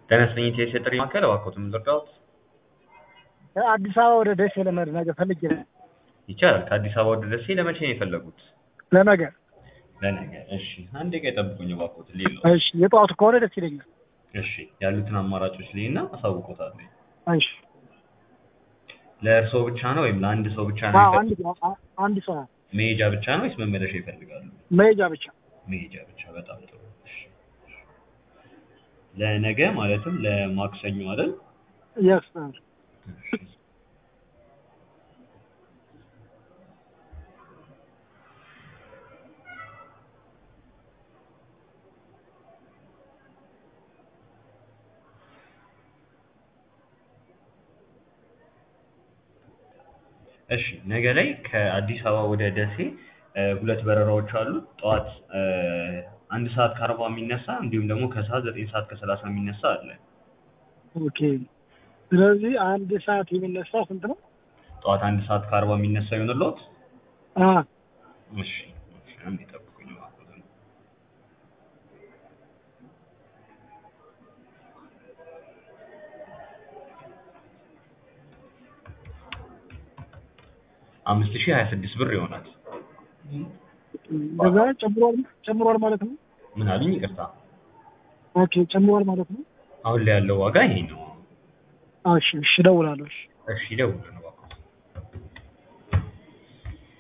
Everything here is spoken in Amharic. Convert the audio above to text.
ተነስተኝ የጥሪ ማዕከል እባክዎትን ልርዳዎት? አዲስ አበባ ወደ ደሴ ለመሄድ ነገ ፈልጌ ነው። ይቻላል። ከአዲስ አበባ ወደ ደሴ ለመቼ ነው የፈለጉት? ለነገ። ለነገ። እሺ አንድ ደቂቃ ይጠብቁኝ እባክዎት ልይለው። እሺ የጠዋቱ ከሆነ ደስ ይለኛል። እሺ ያሉትን አማራጮች ልይና አሳውቅዎታለሁ። እሺ ለእርስዎ ብቻ ነው ወይም ለአንድ ሰው ብቻ ነው አዎ፣ የሚፈልጉት? አንድ ሰው አንድ ሰው መሄጃ ብቻ ነው ወይስ መመለሻ ይፈልጋሉ? መሄጃ ብቻ። መሄጃ ብቻ። በጣም ጥሩ። እሺ። ለነገ ማለትም ለማክሰኞ አይደል? የስ እሺ። እሺ ነገ ላይ ከአዲስ አበባ ወደ ደሴ እ ሁለት በረራዎች አሉ። ጠዋት እ አንድ ሰዓት ከአርባ የሚነሳ እንዲሁም ደግሞ ከሰዓት ዘጠኝ ሰዓት ከሰላሳ የሚነሳ አለ። ኦኬ። ስለዚህ አንድ ሰዓት የሚነሳ ስንት ነው? ጠዋት አንድ ሰዓት ከአርባ የሚነሳ ይሆንልዎት? አ እሺ እሺ አንዴ ይጠብቁኝ እባክዎትን። አምስት ሺህ ሀያ ስድስት ብር ይሆናል። በዛ ጨምሯል ጨምሯል ማለት ነው። ምን አሉኝ? ይቅርታ። ኦኬ ጨምሯል ማለት ነው። አሁን ላይ ያለው ዋጋ ይሄ ነው። እሺ እሺ እደውላለሁ። እሺ እሺ ይደውሉልን እባክዎት።